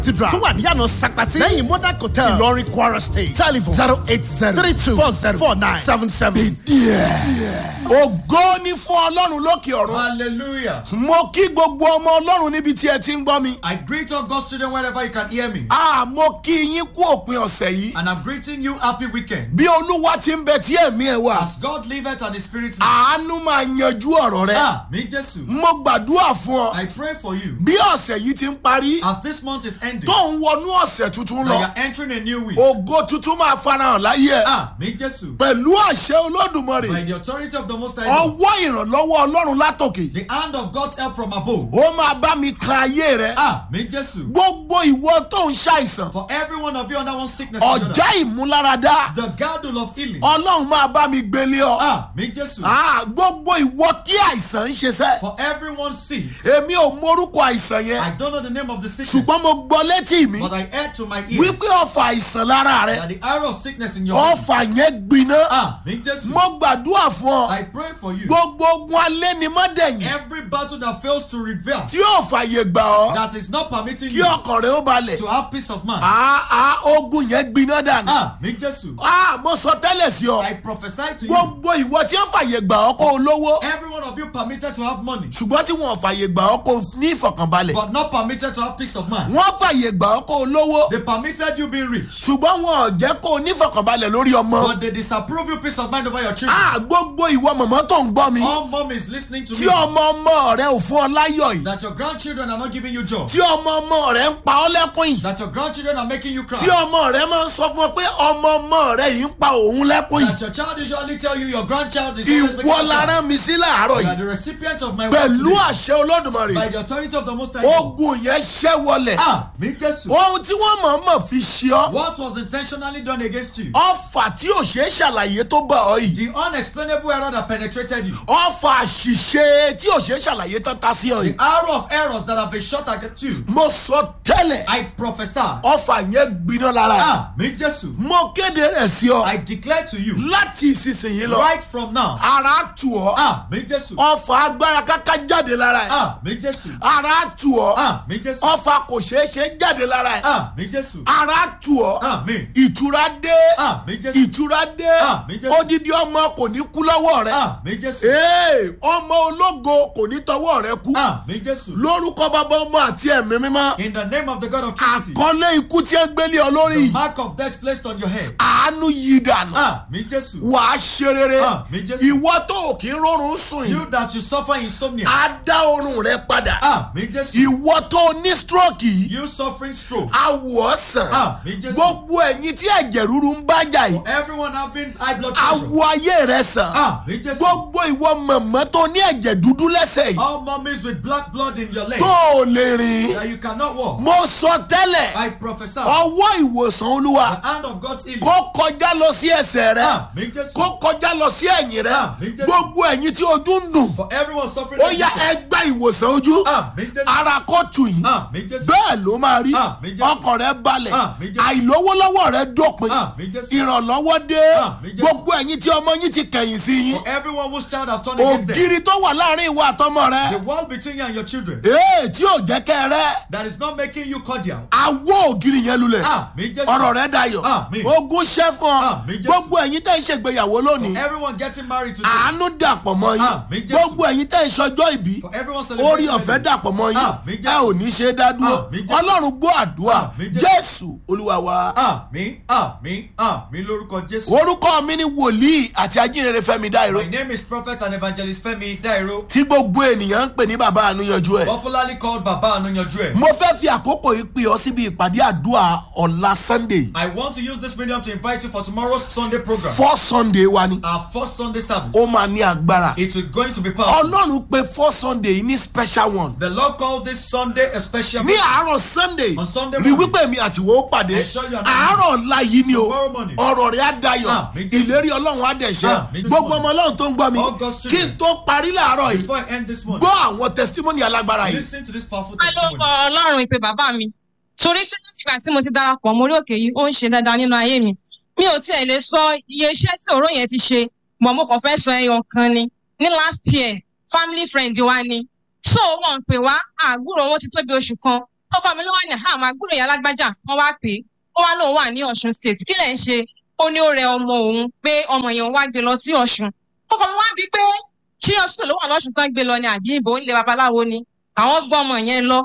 cathedral tó wà níyànà sakpati lẹ́yìn modern hotel ìlọrin kwara state telephone zero eight zero three two four zero four nine seven seven. ògo ni fún ọlọ́run lókè ọ̀run. Hallelujah. mo kí gbogbo ọmọ ọlọ́run níbi tí ẹ ti ń gbọ́ mi. I greet all God's children wherever you can hear me. a mo kí yín kú òpin ọ̀sẹ̀ yìí. And I'm greeting you happy weekend. bí olúwa ti ń bẹ tí ẹ̀mí ẹ̀ wà. As God liveth and His Spirit lives. àánú máa yanjú ọ̀rọ̀ rẹ. Ah, me Jesus. mo gbàdúrà fún ọ. I pray for you. bí ọ̀sẹ̀ yìí ti ń parí. As this month is ending, tó ń wọnú ọ̀sẹ̀ tuntun that lọ. you're entering a new week. ògo tuntun máa farahàn láyé ẹ. Ah, me Jesus. pẹ̀lú àṣẹ By olódùmarè. the authority of the Most High God, ọwọ́ ìrànlọ́wọ́ ọlọ́run látòkè. the hand of God's help from above. ó máa bá mi kan ayé rẹ. Ah, me Jesus. gbogbo ìwọ tó ń ṣàìsàn. For every one of you under one sickness or the ọjà other, ìmúláradá. the girdle of healing. ọlọ́run máa bá mi gbélé ọ. Ah, me Jesus. Ah, gbogbo ìwọ tí àìsàn ń ṣe sẹ́. For everyone sick. èmi ò morúkọ àìsàn I yẹn. don't know the name of the sickness, ṣùgbọ́n mo gbọ́ létí mi. but I heard to my ears wípé ọ̀fà àìsàn lára rẹ. that the arrow of sickness in your body. ọ̀fà yẹn gbiná. Ah, me Jesus. mo gbàdúrà fún ọ. I pray for you. gbogbo ogun alẹ́ ni mọ́dẹ̀yìn. Every battle that fails to reveal, tí yóò fàyè gbà ọ́. that is not permitting kí you ọkàn rẹ ó balẹ̀. to have peace of mind. Ah, ah, ogun yẹn gbiná dànù. Ah, me Jesus. Ah, mo sọ tẹ́lẹ̀ sí ọ. I prophesy to you. gbogbo ìwọ tí ó fàyè gbà ọ́ kó o lówó. Every one of you permitted to have money, ṣùgbọ́n tí wọn ò fàyè gbà ọ́ kó o ní ìfọ̀kànbalẹ̀. but not permitted to have peace of mind. wọ́n fàyè gbà ọ́ kó o lówó. They permitted you being rich, ṣùgbọ́n wọn ò jẹ́ kó o ní ìfọ̀kànbalẹ̀ lórí ọmọ. but they disapprove you peace of mind over your children. Ah, gbogbo ìwọ mọ̀mọ́ tó ń gbọ́ mi. All mom is listening to tí me ọmọ ọmọ rẹ ò fún ọ láyọ̀ yìí. that your grandchildren are not giving you joy, tí ọmọ ọmọ rẹ ń pa ọ́ lẹ́kùn yìí. that your grandchildren are making you tí cry, ọmọ rẹ máa ń sọ fún ọ pé ọmọ ọmọ rẹ yìí ń pa òun lẹ́kùn yìí. that your child usually tell you your grandchild is always making ìwọ you la cry. rán mi sí láàárọ̀ You are yìí. the recipient of my word pẹ̀lú today. àṣẹ olódùmarè. By the authority of the Most High God. ogun yẹn ṣẹ́ wọlẹ̀. Ah, me Jesus. ohun tí wọ́n mọ̀ mọ̀ fi ṣe ọ́. What was intentionally done against you? ọfà tí ò ṣeé ṣàlàyé tó bá ọ yìí. The unexplainable error that penetrated you. ọfà àṣìṣe tí ò ṣeé ṣàlàyé tó ta sí ọ The yìí. arrow of errors that have been shot at you. mo sọ tẹ́lẹ̀ I prophesy. ọfà yẹn gbiná lára ẹ̀. Ah, me Jesus. mo kéde rẹ̀ sí ọ I declare to you láti ìsinsìnyí lọ. right from now. ara tù ọ́. Ah, me Jesus. ọfà agbára káká jáde lára ẹ̀. Ah, me Jesus. ara tù ọ́. Ah, me Jesus. ọfà kò ṣeé ṣe jáde lára ẹ̀. Ah, me Jesus. ara tù ọ́. Ah, me. ìtura dé. Ah, me Jesus. ìtura dé. Ah, mi Jésù. odidi ọmọ kò ní kú lọ́wọ́ rẹ̀. Ah, me Jesus. ee ọmọ ológo kò ní tọwọ́ rẹ̀ kú. Ah, me Jesus. lórúkọ bàbá ọmọ àti ẹ̀mí mímọ́. In the name of the God of Trinity. àkọlé ikú tí ẹ gbélé ọ lórí The yìí. mark of death placed on your head. àánú yí dànù. Ah, me Jesus. wàá ṣe rere. Ah, mi Jésù. ìwọ tó ò kí ń rọrùn sùn yìí. You that you suffer insomnia. á dá oorun rẹ padà. Ah, me Jesus. ìwọ tó ní stroke yìí. You suffering stroke. á wọ̀ ọ́ sàn. Ah, mi Jésù. gbogbo ẹ̀yin tí ẹ̀jẹ̀ rúru ń bá jà yìí. Everyone having high blood á pressure. wọ ayé rẹ sàn. Ah, me Jesus. gbogbo ìwọ mọ̀mọ́ tó ní ẹ̀jẹ̀ dúdú lẹ́sẹ̀ yìí. All mummies with black blood in your leg tó o lè rìn. that you cannot walk. mo sọ tẹ́lẹ̀ I prophesy ọwọ́ ìwòsàn olúwa the hand of God's healing. kó kọjá lọ sí ẹsẹ̀ rẹ Ah, me Jesus. kó kọjá lọ sí ẹ̀yìn rẹ Ah, mi Jésù. gbogbo ẹ̀yìn tí ojú ń dùn For everyone suffering. ó like yá this. ẹgbẹ́ ìwòsàn ojú Ah, me Jesus. ara kó tù yín Ah, me Jesus. bẹ́ẹ̀ ló máa rí Ah, mi Jésù. ọkàn rẹ balẹ̀ Ah, mi Jésù. àìlówólọ́wọ́ rẹ dópin Ah, me Jesus. ìrànlọ́wọ́ dé Ah, mi Jésù. gbogbo ẹ̀yin tí ọmọ yín ti kẹ̀yìn sí yín For everyone whose child have turned against them. ògiri tó wà láàrin ìwà àtọmọ The rẹ wall between you and your children ee tí ò jẹ́ kẹ́ rẹ́ that is not making you cordial. awó ògiri yẹn lulẹ̀ Ah, me Jesus. ọ̀rọ̀ rẹ dayọ̀ Àmín. ogun ṣẹ́ fún ọ Àmín, Jésù. gbogbo ẹ̀yin tẹ́ ń ṣègbéyàwó lónìí Everyone getting married today. àánú dàpọ̀ mọ́ Àmín, yín Jésù. gbogbo ẹ̀yin tẹ́ ń ṣọjọ́ ìbí For everyone orí celebrating. ọ̀fẹ́ wedding. dàpọ̀ mọ́ yín Àmín, ẹ Jésù. ò ní ṣe é dá dúró Àmín, Jésù. ọlọ́run gbọ́ àdúrà Àmín, Jésù. jésù olúwa wa. Àmín, àmín, àmín lórúkọ Jésù. orúkọ mi ni wòlíì àti ajínrere fẹ́mi dáìró My name is Prophet and Evangelist Femi Dairo, tí gbogbo ènìyàn ń pè ní bàbá ànúyanjú ẹ̀. popularly called Baba Anuyanju Ẹ. mo fẹ́ fi àkókò yìí pè ọ́ síbi ìpàdé àdúrà ọ̀la sunday I want to use this medium to invite you for tomorrow's Sunday program. first sunday wa ni Our first Sunday service. ó máa ní agbára. It is going to be powerful. ọlọ́run pe first sunday yìí ní special one. The Lord called this Sunday a special ní àárọ̀ sunday On Sunday rí morning. wípé mi àtiwọ́ ó pàdé Ensure you are not- àárọ̀ ọ̀la yìí ni o Tomorrow morning. ọ̀rọ̀ rẹ̀ á dayọ̀ Ah, mi Jésù. ìlérí ọlọ́run á dẹ̀ṣẹ́ Ah, mi Jésù. gbogbo ọmọ ọlọ́run tó ń gbọ́ mi All God's kí children. n tó parí láàárọ̀ yìí Before I end this morning, gbọ́ àwọn testimony alágbára yìí. listen to this powerful a ló testimony. kọ ọlọ́run ìpè bàbá mi torí pé látìgbà tí mo ti darapọ̀ mórí òkè yìí ó ń ṣe dáadáa nínú ayé mi mi ò tiẹ̀ lè sọ iye iṣẹ́ tí òró yẹn ti ṣe mọ̀ mo kàn fẹ́ sọ ẹyọ kan ni ní last year family friend wa ni so wọn pè wá àgbúrò wọn ti tó bí oṣù kan ọkọ mi ló wà ní àmà gbúrò ìyá alágbájá wọn wá pè é ó wá lóun wà ní ọ̀ṣun state kí lẹ̀ ń ṣe ó ní ó rẹ ọmọ òun pé ọmọ yẹn wá gbé lọ sí ọ̀ṣun ọkọ mi wá bí pé ṣé hospital ló wà lọ́ṣun tán gbé lọ ni àbí ìbò ń lé babaláwo ni àwọn gbọ́ ọmọ yẹn lọ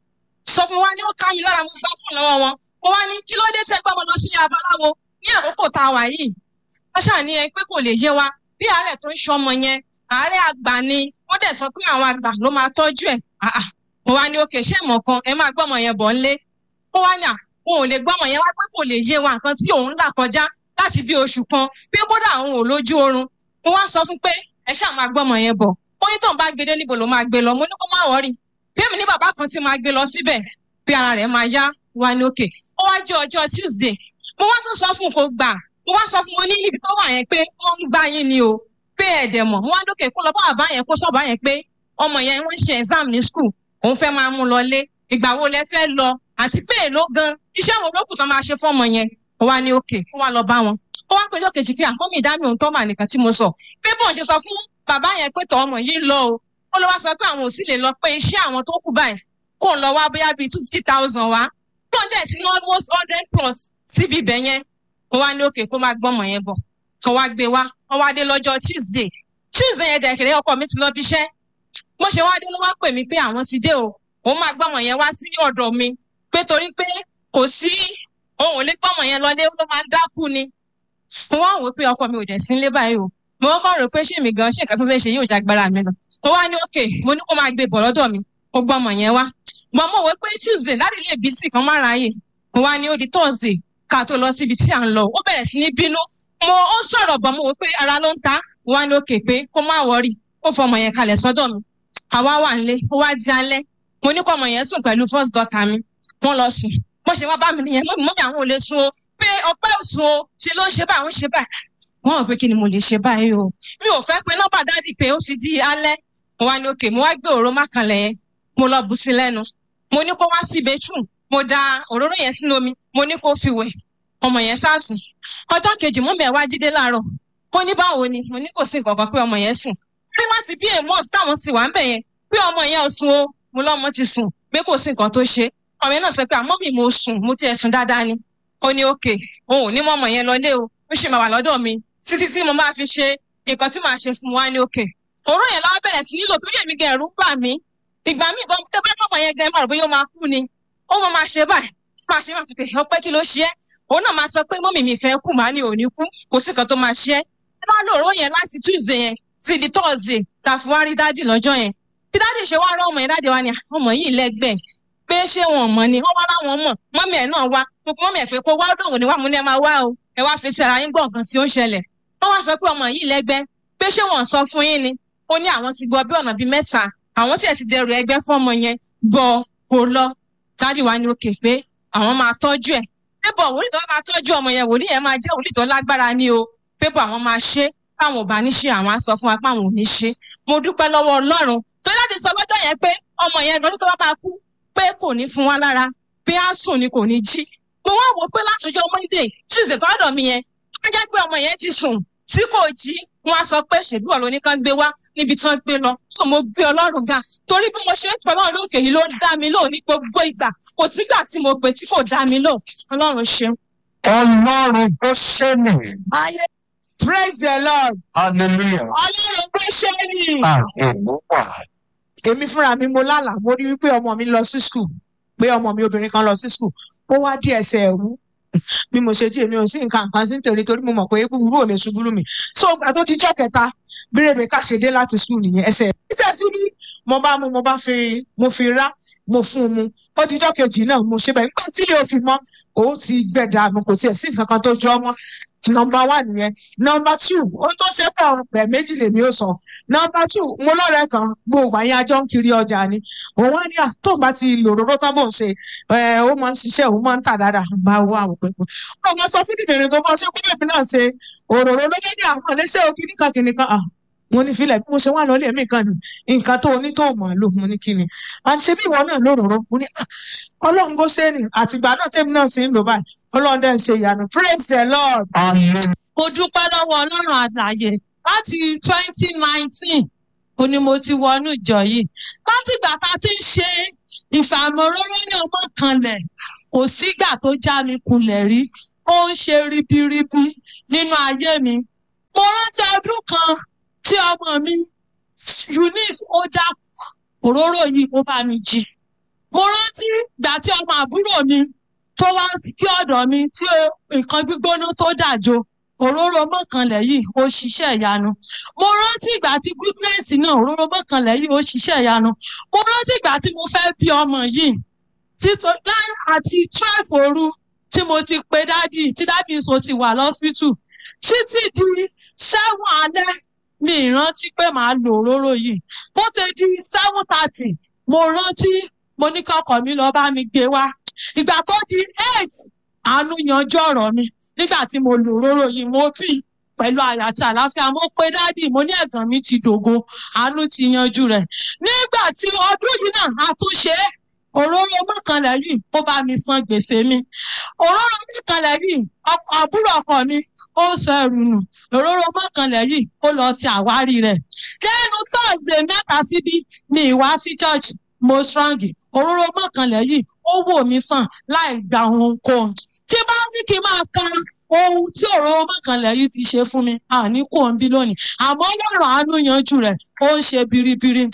sọ fún wa ní ó ká mi lára mo gbá fún lọ́wọ́ wọn mo wá ní kí ló dé tẹ́ gbọ́ ọmọ lọ sí babaláwo ní àkókò tá a wà yìí wọ́n ṣàní ẹ pé kò lè yé wa bí àárẹ̀ tó ń ṣe ọmọ yẹn àárẹ̀ àgbà ni wọ́n dẹ̀ sọ pé àwọn àgbà ló máa tọ́jú ẹ̀ mo wá ní òkè ṣé ìmọ̀ kan ẹ máa gbọ́ ọmọ yẹn bọ̀ ńlé ó wá ní à òun ò lè gbọ́ ọmọ yẹn wá pé kò lè yé wa nǹkan tí òun là kọjá láti bí oṣù kan pé bódà òun ò lójú oorun mo wá sọ fún pé ẹ ṣáà máa gbọ́ ọmọ yẹn bọ̀ ó ní tóun bá gbé dé níbo ló máa gbé lọ mo ní kó má wọrí bí èmi ní bàbá kan tí máa gbé lọ síbẹ̀ bí ara rẹ̀ máa yá wá ní òkè ó wá jẹ́ ọjọ́ tuesday mo wá tún sọ fún un kó gbà mo wá sọ fún wọn ní ibi tó wà yẹn pé wọ́n ń gbá yín ni o pé ẹ̀dẹ̀ mọ̀ mo wá lókè kó lọ bá bàbá yẹn kó sọ̀bá yẹn pé ọmọ yẹn wọ́n ṣe exam ní school òun fẹ́ máa mú lọ lé ìgbà wo lẹ fẹ́ lọ àti pé èló gan iṣẹ́ wo ló kù tán máa ṣe fọ́mọ yẹn ó wá ní òkè ó wá lọ bá wọn ó wá péjọ kejì pé àkọ́mì ìdámì òun tó mà nìkan tí mo sọ pé bóun ṣe sọ fún bàbá yẹn pé tọ́ ọmọ yìí lọ o ó lọ wá sọ pé àwọn ò sì lè lọ pé iṣẹ́ àwọn tó kù báyìí kò ń lọ wá bóyá bíi two fifty thousand wá tó ń dẹ̀ sí almost hundred plus síbi ibẹ̀ yẹn ó wá ní òkè kó máa gbọ́mọ yẹn bọ̀ kó wá gbé wá wọ́n wá dé lọ́jọ́ tuesday tuesday yẹn dẹ̀kẹ̀rẹ́ ọkọ mi ti lọ bí iṣẹ́ mo ṣe wá dé ló wá pè mí pé àwọn ti dé o òun máa gbọ́mọ yẹn wá sí ọ̀dọ̀ mi pé torí pé kò sí òun ò lè gbọ́mọ yẹn lọlé ló máa ń dákú ni mo wá wò pé ọkọ mi ò dẹ̀ sí nílé báyìí o mo kọ́ rò pé ṣé mi gan ṣé nǹkan tó fẹ́ ṣe yóò jágbára mi lọ mo wá ní òkè mo ní kó máa gbé bọ̀ lọ́dọ̀ mi ó gbọ́mọ yẹn wá mo mọ̀ wí pé tuesday láti ilé bísí kan má ráyè mo wá ní ó di thursday ká tó lọ síbi tí à ń lọ ó bẹ̀rẹ̀ sí ní bínú mo ó sọ̀rọ̀ bọ̀ mo wò pé ara ló ń ta mo wá ní òkè pé kó má wọrí ó fọmọ yẹn kalẹ̀ sọ́dọ̀ mi àwa wà nílé ó wá di alẹ́ mo ní kó ọmọ yẹn sùn pẹ̀lú first daughter mi wọ́n lọ sùn bó ṣe wá bá mi nìyẹn mọ́mí mọ́mí àwọn ò lè sun o pé ọpẹ́ ò sun o ṣe ló ń ṣe báyìí ó ń ṣe báyìí wọ́n rò pé kí ni mo lè ṣe báyìí o mi ò fẹ́ pé nọ́mbà dádì pé ó ti di alẹ́ mo wá ní òkè mo wá gbé òró mákànlẹ̀ yẹn mo lọ bù sí lẹ́nu mo ní kó wá sí bedroom mo da òróró yẹn sínú omi mo ní kó fi wẹ̀ ọmọ yẹn sásùn ọjọ́ kejì mọ́mí ẹ̀ wá jídé láàárọ̀ ó ní báwo ni mo ní kò sí nǹkan kan pé ọmọ yẹn sùn pé láti bí èèmọ̀ táwọn ti wà ń bẹ̀ yẹn pé ọmọ yẹn ò sùn o mo lọ́mọ ti sùn pé kò sí nǹkan tó ṣe ọmọ yẹn náà sọ pé àmọ́ mi mo sùn mo tiẹ̀ sùn dáadáa ni ó ní òkè òun ò ní mọ́ ọmọ yẹn lọlé o ó ṣì máa wà lọ́dọ̀ mi títí tí mo máa fi ṣe nǹkan tí màá ṣe fún wa ní òkè òórùn yẹn láwọn bẹ̀rẹ̀ sí nílò torí èmi gẹ̀rù bà mí ìgbà míì bọ́n tẹ́ bá dọ̀mọ̀ yẹn gan-an bóyá ó máa kú ni ó mọ̀ máa ṣe báyìí máa ṣe máa fi pè ọpẹ́ kí ló ṣe é òun náà máa sọ pé mọ́mì mi fẹ́ kú màá ní òní kú kò sí nǹkan tó máa ṣe é ẹ máa lo òórùn yẹn láti tuesday yẹn sí di thursday ta fi wá rí dádì lọ́jọ́ yẹn bí dádì ṣe wá rán ọmọ yẹn dádì wa ni ọmọ yìí lẹ́gbẹ̀ẹ́ pé ṣé wọn mọ̀ ni wọ́n wá láwọn mọ̀ mọ́mì ẹ̀ náà wá mo pe mọ́mì ẹ̀ pé kó wá dòwò ni wà mú ní ẹ máa wá o ẹ wá fi ti ara yín gbọ́ nǹkan tí ó ń ṣẹlẹ̀ wọ́n wá sọ pé ọmọ yìí lẹ́gbẹ́ pé ṣé wọ́n sọ fún yín ni ó ní àwọn ti gbọ́ bí ọ̀nà bíi mẹ́ta àwọn tí ẹ̀ ti dẹrù ẹgbẹ́ fún ọmọ yẹn bọ̀ kò lọ dádì wa ní òkè pé àwọn máa tọ́jú ẹ̀ pébọ̀ wòlíì tó máa tọ́jú ọmọ yẹn wòlíì yẹn máa jẹ́ wòlíì tó lágbára ni o pébọ̀ àwọn máa ṣe táwọn ò bá ní ṣe àwọn á sọ fún wa pé àwọn ò ní ṣe mo dúpẹ́ lọ́wọ́ ọlọ́run tó láti sọ lọ́jọ́ yẹn pé ọmọ yẹn gan tó bá máa kú pé kò ní fún wa lára bí á sùn ni kò ní jí mo wá wò pé látọjọ́ monday tuesday tó ọ̀dọ̀ mi yẹn á jẹ́ pé ọmọ yẹn ti sùn tí kò jí wọn á sọ pé ṣèlú ọ̀rọ̀ oníkan gbé wá níbi tí wọ́n gbé lọ so mo gbé ọlọ́run ga torí bí mo ṣe ń pẹ́ ọlọ́run lókè yìí ló ń dá mi lò ní gbogbo ìgbà kò sígbà tí mo pè tí kò dá mi lò ọlọ́run ṣeun. Ọlọ́run tó ṣe nì. ayé praise the lord Hallelujah. ọlọ́run tó ṣe ni. Hallelujah. èmi fúnra mi mo lálàá mo rí wípé ọmọ mi lọ sí skul pé ọmọ mi obìnrin kan lọ sí skul ó wá dí ẹsẹ̀ ẹ̀wú bí mo ṣe jí èmi ò sí nǹkan kan sí nítorí torí mo mọ̀ pé kúkúrú ò lè ṣubú lù mí so ìgbà tó dijọ́ kẹta bí Rebecca ṣe dé láti skul nìyẹn ẹsẹ̀ ẹsẹ̀ sí ní mo bá mú mo bá fi mo fi rá mo fún un mu ó dijọ́ kejì náà mo ṣe bẹ́ẹ̀ nígbà tí ilé òfin mọ́ òun ti gbẹ̀dà mo kò tiẹ̀ sí nǹkan kan tó jọ mọ́ nọmba one nìyẹn nọmba two ohun tó ṣe fún àwọn ọ̀pẹ méjì lèmi ò sọ nọmba two mo lọ́rẹ̀ẹ́ kan gbogbo àyìn ajọ́ ń kiri ọjà ni òun wá ní à tó bá ti lòróró tán bò ń ṣe ẹ ó máa ń ṣiṣẹ́ òun máa ń tà dáadáa bá wọ àwọn pẹpẹ ó máa sọ fún kìnìún tó bá ṣe kó èmi náà ṣe òróró ló dé ní àwọn àlẹsẹ òkè nìkan kìnìkan à mo ní filẹ̀ bí mo ṣe wà lọ́lé mi kan ní nǹkan tó ní tó mọ̀ lò mo ní kíni à ń ṣe bí ìwọ náà lóróró mo ní à ọlọ́run kó ṣe ni àtìgbà náà tẹ́mi náà sì ń lò báyìí ọlọ́run dẹ́ ń ṣe ìyanu praise the lord. Hallelujah. mo dúpẹ́ lọ́wọ́ ọlọ́run àgbáyé láti twenty nineteen ó ní mo ti wọnú ìjọ yìí láti ìgbà tá a ti ń ṣe ìfàmọ́róró ní ọmọ kanlẹ̀ kò sígbà tó já mi kulẹ̀ rí ó ń ṣe ribiribi nínú ayé mi mo rántí ọdún kan tí ọmọ mi eunice ó dákú òróró yìí ó bá mi jí mo rántí ìgbà tí ọmọ àbúrò mi tó wá sí ọ̀dọ̀ mi tí nǹkan gbígbóná tó dàjò òróró mọ́kànlẹ̀ yìí ó ṣiṣẹ́ ìyanu mo rántí ìgbà tí goodness náà òróró mọ́kànlẹ̀ yìí ó ṣiṣẹ́ ìyanu mo rántí ìgbà tí mo fẹ́ bí ọmọ yìí títọ́ láì àti twelve òru tí mo ti pe dádì tí dádì sọ ti wà lọ́sítù títí di seven alẹ́ mi ìrántí pé màá lo òróró yìí bó ti di seven thirty mo rántí mo ní kọ́kọ́ mi lọ bá mi gbé wá ìgbà tó di eight àánú yanjú ọ̀rọ̀ mi nígbà tí mo lo òróró yìí mo bí pẹ̀lú àyà àti àlàáfíà mo pe dádì mo ní ẹ̀gàn mi ti dògo àánú ti yanjú rẹ̀ nígbà tí ọdún yìí náà a tún ṣe é òróró mọ́kànlá yìí ó bá mi san gbèsè mi òróró mọ́kànlá yìí àbúrò ọkọ mi ó sọ ẹrù nù òróró mọ́kànlá yìí ó lọ sí àwárí rẹ̀ lẹ́nu thursday mẹ́ta síbí mi ìwá sí church mo strong òróró mọ́kànlá yìí ó wò mí sàn láì gba ohunkóhun tí bá ní kí n máa ka ohun tí òróró mọ́kànlá yìí ti ṣe fún mi àní kò ń bí lónìí àmọ́ lọ́rọ̀ àánú yanjú rẹ̀ ó ń ṣe biribiri